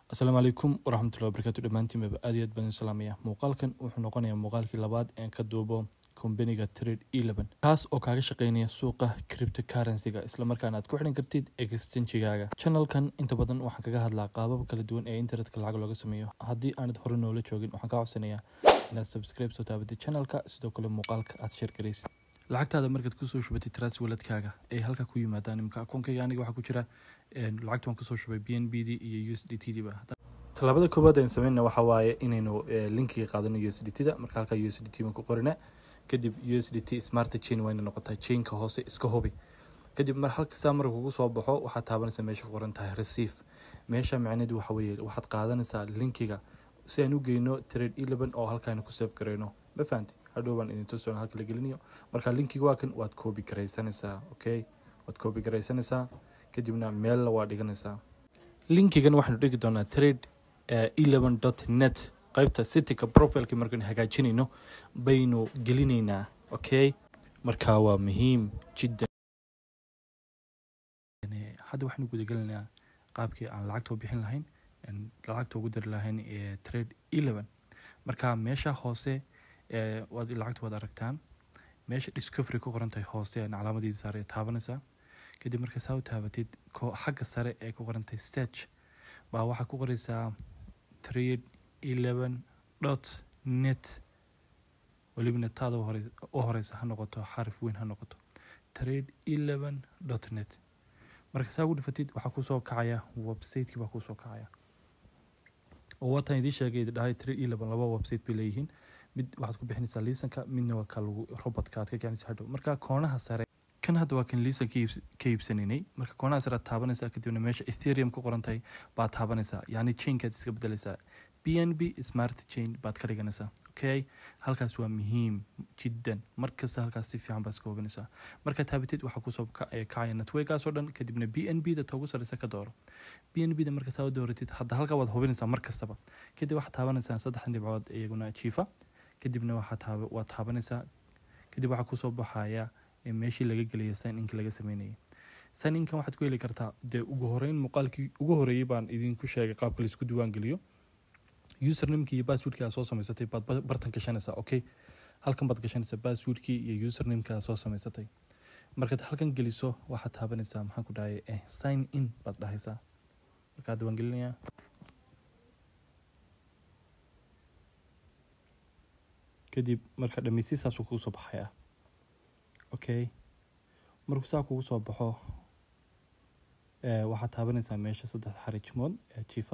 asalaamu calaykum waraxmatullahi wabarakaatu dhammaantiinbaba aad iyo aad baan salaamaya muuqaalkan wuxuu noqonayaa muuqaalkii labaad een ka duubo kombaniga trade eleven kaas oo kaaga shaqeynaya suuqa cryptocurrency-ga islamarkaana aad ku xidhan kartid exchange-gaaga channelkan inta badan waxaan kaga hadlaa qaabab kala duwan ee internetka lacag looga sameeyo haddii aanad hore noola joogin waxaan kaa codsanayaa inaad subscribe soo taabatid channelka sidoo kale muuqaalka aad share garaysid lacagtaada markaad kusoo shubatid tras waladkaaga ay halka ku yimaadaan imika akoonkayga aniga waxaa ku jira lacagta waan kusoo shubay b n b d iyo u s d t d ba tallaabada koowaad aynu sameynna waxaa waaye inaynu linkiga qaadano u s d t da marka halka u s d t baan ku qorina kadib u s d t smart chain wayna noqotaa chainka hoose iska hubi kadib mar halkastaa marka kugu soo baxo waxaad taabanaysaa meesha ku qoran tahay receive meesha macneedu waxa weeye waxaad qaadanaysaa linkiga si aan u geyno trade eleven oo halkaanu ku save gareyno ma fahanti hadhow baan idin tusoon halka la gelinayo marka linkiga waa kan waad koobi garaysanaysaa okay waad koobi garaysanaysaa kadibna meella waa dhiganaysaa linkigan waxaanu dhigi doonaa trade eleven dot net qaybta cityka profileka markaan hagaajinayno baynu gelinaynaa okay marka waa muhiim jiddan hadda waxaanu gudagelaynaa qaabkii aan lacagta u bixin lahayn lacagta ugu dari lahayn ee trade eleven marka meesha hoose waad lacagta waad aragtaan meesha discovery ku qoran tahay hoose calaamadii sare taabanaysaa kadib marka saa u taabatid xagga sare ee ku qoran tahay stage baa waxaa ku qoraysaa trade eleven dot net welibana taada u horeysa ha noqoto xarif weyn ha noqoto trade eleven dot net marka saa ugu dhifatid waxaa kusoo kacaya websiteki baa kusoo kacaya oo waataan idiin sheegay dhahay trade eleven laba website bay leeyihiin mid waxaad ku bixinaysaa liisanka midna waa ka lagu robotka aad ka kicinaysa hadhow marka koonaha sare kan hadda waa kan liisan ka iibsanaynay marka koonaha sare aad taabanaysaa kadibna meesha ethereum ku qoran tahay baad taabanaysaa yacni chainkaad iska bedelaysaa b n b smart chain baad ka dhiganaysaa okay halkaas waa muhiim jiddan markasta halkaas si fiican baa iska hubinaysaa marka taabatid waxaa kusoo kacaya networkaas oo dhan kadibna b n b da ta ugu sareysa ka dooro b n b da marka saa u dooratid hadda halkaa waad hubinaysaa mar kastaba kadib waxaad taabanaysaa saddexdan dhibcood iyaguna jiifa kadibna waad taabanaysaa kadib waxaa kusoo baxaya meeshii laga gelaya sign inka laga sameynayay sign inkan waxaad ku heli kartaa dee ugu horeyn muuqaalkii ugu horeeyey baan idinku sheegay qaabka laisku diiwaan geliyo usernamekii iyo passwordkii aad soo samaysatay baad bartan gashanaysaa okay halkan baad gashanaysaa passwordkii iyo usernamekii aad soo samaysatay markaad halkan geliso waxaad taabanaysaa maxaan ku dhahay eh, sign in baad dhahaysaa markaa diiwaan gelinayaa kadib marka dhameysi saasuu kugu soo baxaya okay markuu saa kugu soo baxo waxaad taabanaysaa meesha saddex xarijmood ee jiifa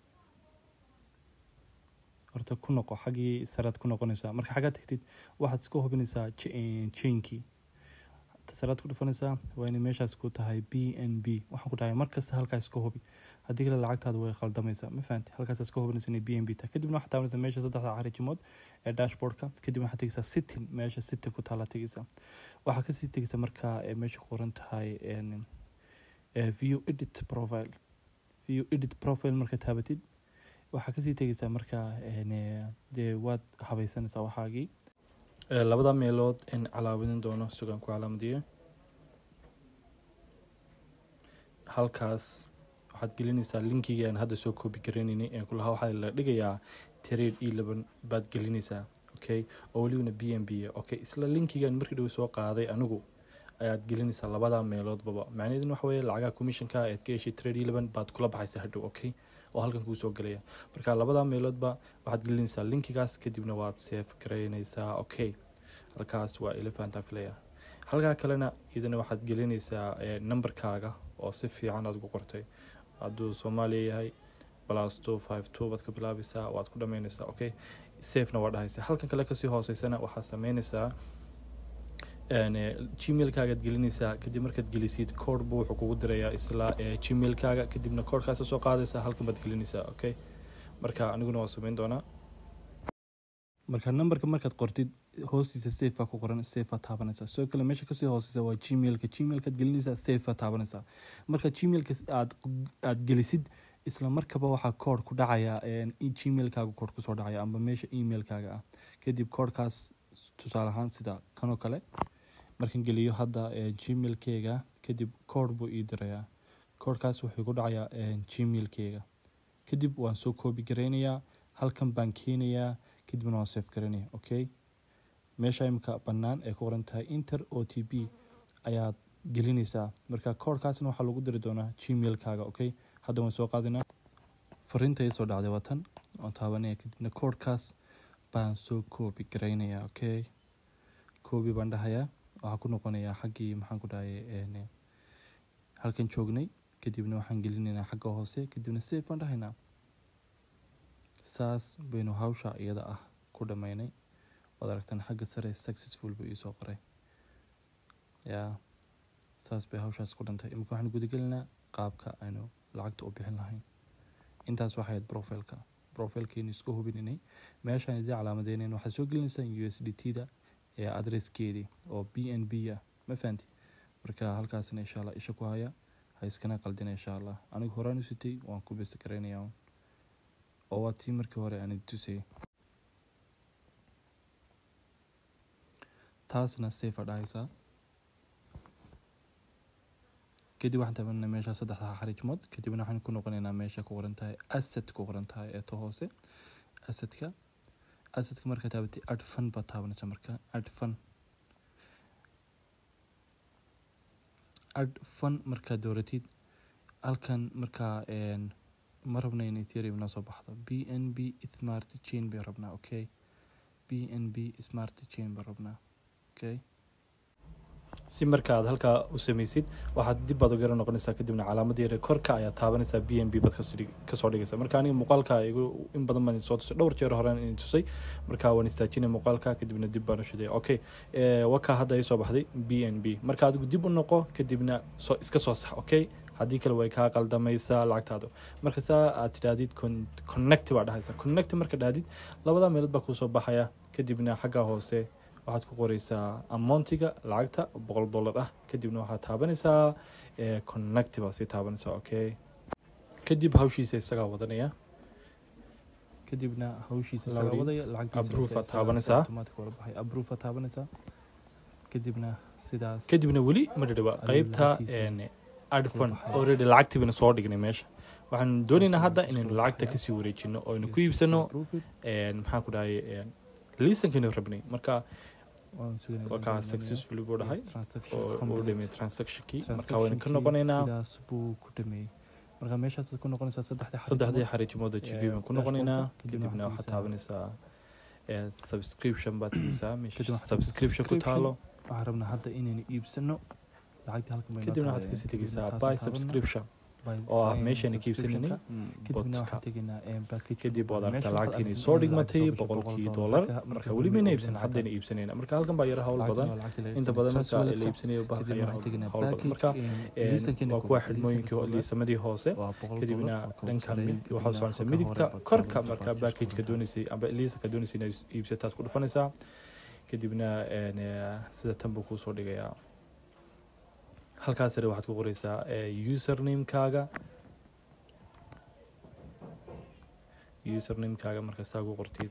horta ku noqo xaggii saread ku noqonaysaa marka xaggaa tagtid waxaad iska hubinaysaa chainkii saread ku dhufanaysaa waa inay meeshaas ku tahay b n b waxaan ku dhahay markasta halkaa iska hubi haddii kale lacagtaada way qaldamaysaa ma fahanti halkaas iska hubinaysa inay b n b tahay kadibna waxaad taabanaysaa meesha saddexda xarijimood ee dashboardka kadib waxaad tegeysaa sitin meesha sitin ku taala tegeysaa waxaa kasii tegeysaa markaa meesha ku qoran tahay view edit profile view edit profile marka taabatid waxaa kasii tegeysaa markaa dee waad habaysanaysaa waxaagii labada meelood in calaamadin doono sugaan ku calaamadiyo halkaas waxaad gelinaysaa linkigii aan hadda soo koobi garanaynay ee kulahaa waxaa la dhigayaa trade eleven baad gelinaysaa okay oo welibana b n b okay isla linkigan markii dhow soo qaaday anigu ayaad gelinaysaa labada meeloodbaba macnaheeduna waxa weeye lacagaha commissionka aad ka heshay trade eleven baad kula baxaysaa hadhow okay oo halkan kuu soo gelaya marka labada meeloodba waxaad gelinaysaa linkigaas kadibna waad seef garaynaysaa okay halkaas waa elephanta filaya halkaa kalena iyadana waxaad gelinaysaa numberkaaga oo si fiican aad ugu qortay hadduu soomaaliya yahay plus two five two baad ka bilaabaysaa waad ku dhameynaysaa okay safena waa dhahaysaa halkan kale kasii hooseysana waxaad sameynaysaa gmailkaagaad gelinaysaa kadib markaad gelisid koodhbu wuxuu kugu dirayaa isla gmailkaaga kadibna koodhkaas soo qaadaysaa halkan baad gelinaysaa okay marka aniguna waa sameyn doonaa marka numberka markaad qortid hoostiisa safea ku qoran safea taabanaysaa sidoo kale meesha kasii hooseysa waa gmailka gmailkaad gelinaysaa safea taabanaysaa marka gmailka aad aad gelisid isla markaba waxaa koodh ku dhacaya gmailkaaga koodh kusoo dhacaya amba meesha emailkaaga ah kadib koodhkaas tusaale ahaan sida kanoo kale markaan geliyo hadda gmailkeyga kadib koodh buu ii dirayaa koodhkaas wuxuu ku dhacayaa gmailkeyga kadib waan soo koobi garaynayaa halkan baan keenayaa kadibna waan safe garaynaya okay meesha imika bannaan ee ku qoran tahay inter o t b ayaad gelinaysaa marka koorkaasna waxaa lagu diri doonaa gmailkaaga okay hadda waan soo qaadinaa fariinta ii soo dhacday waa tan waan taabanaya kadibna koorkaas baan soo koobi garaynayaa okay koobi baan dhahayaa waxaa ku noqonayaa xaggii maxaan ku dhahay halkan joognay kadibna waxaan gelinaynaa xagga hoose kadibna safe baan dhahaynaa saas baynu hawsha iyada ah ku dhammaynay waad aragtaan xagga sare successful buu iisoo qoray yaa saas bay hawshaas ku dhantay imika waxaan gudagelinaa qaabka aynu lacagta u bixin lahayn intaas waxay ahayd profileka profilkeenu isku hubinanay meeshaan idii calaamadeynayn waxaad soo gelinaysaan u s d t da ee adresskeedii oo b n b ah ma fahanti marka halkaasna insha allah isha ku haya ha iskana qaldina insha allah anigu horaan u sitay waan ku besa garaynayaa oo waa tii markii hore aan tusayay taasna safe a dhahaysaa kadib waxaan taabanaa meesha saddexda xariijmood kadibna waxaan ku noqonaynaa meesha ku qoran tahay asset ku qoran tahay ee to hoose assetka assetka markaa taabatay ad fun baad taabanaysaa marka ad fun ad fun markaa dooratid halkan markaa ma rabna in ethereum noo soo baxdo b n b smart chain bay rabnaa okay b n b smart chain baan rabnaa okay si marka aad halkaa u samaysid waxaad dib baad uga noqonaysaa kadibna calaamad yare korka ayaad taabanaysaa b n b baad kasoo dhigaysaa marka aniga muuqaalka igu in badan baan soo tusay dhowr jeer horeen idin tusay marka waan istaajinay muuqaalka kadibna dib baan u shiday okay wakaa hadda ii soo baxday b n b marka adigu dib u noqo kadibna soo iska soo sax okay haddii kale way kaa qaldamaysaa lacagtaadu marka saa aad tidhaahdid connect baa dhahaysaa connect marka dhahdid labada meelood baa kuusoo baxaya kadibna xagga hoose waxaad ku qoreysaa amountiga lacagta boqol dollar ah kadibna waxaad taabanaysaa connect baa sii taabanaysaa okay kadib hawshiisa isagaa wadanaya kadibna hawshiisa isagaa wadaya lacagtiisa taabanaysaa approve taabanaysaa kadibna sidaas kadibna weli ma dhadhawa qeybta adfun already lacagtii baynu soo dhignay meesha waxaan doonaynaa hadda inaynu lacagta kasii wareejino oo aynu ku iibsano maxaan ku dhahay liisankaynu rabnay marka wakaa successfully buu dhahay oo uu dhameeyey transactionkii marka waynu ka noqonaynaa sidaas buu ku dhameeyey marka meeshaas ku noqonaysaa saddexdii xariijimooda g v baan ku noqonaynaa kadibna waxaad taabanaysaa subscription baad tegeysaa meesha subscription ku taalo waxaan rabnaa hadda inaynu iibsano kadibna waxaad kasii tegeysaa by subscription oo ah meeshayna ka iibsananay kadib waad aragtaa lacagtiinay soo dhigmatay boqolkii dollar marka weli mayna iibsan haddayna iibsanayna marka halkan baa yara hawl badan inta badan marka la iibsanayo bahalka yara hawl badan marka waa kuwa xidhmooyinkii liisamadii hoose kadibna dhanka waxaa soconaysa midigta korka marka packageka doonaysay amba liisanka doonaysay inaad iibsataad ku dhufanaysaa kadibna sida tan buu kuusoo dhigayaa halkaas sare waxaad ku qoreysaa usernamekaaga usernamekaaga marka saa ku qortid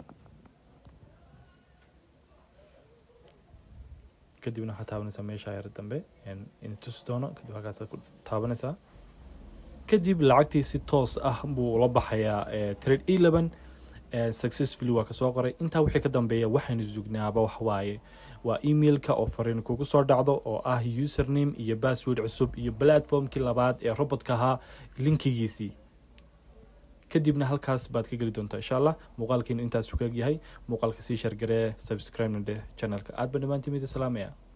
kadibna waxaad taabanaysaa meesha yar dambe in tusi doono kadib halkaas ku taabanaysaa kadib lacagtii si toos ah buu la baxayaa trade eleven successfully waa kasoo qoray intaa wixii ka dambeeya waxaynu sugnaaba waxwaaye waa emailka oo fariin kugu soo dhacdo oo ah username iyo password cusub iyo platformkii labaad ee robotka ahaa linkigiisii kadibna halkaas baad ka geli doontaa insha allah muuqaalkeenu intaas u kaegyahay muuqaalka sii shargaree subscribe na dheh channelka aad ba dhammaantiin mida salaamaya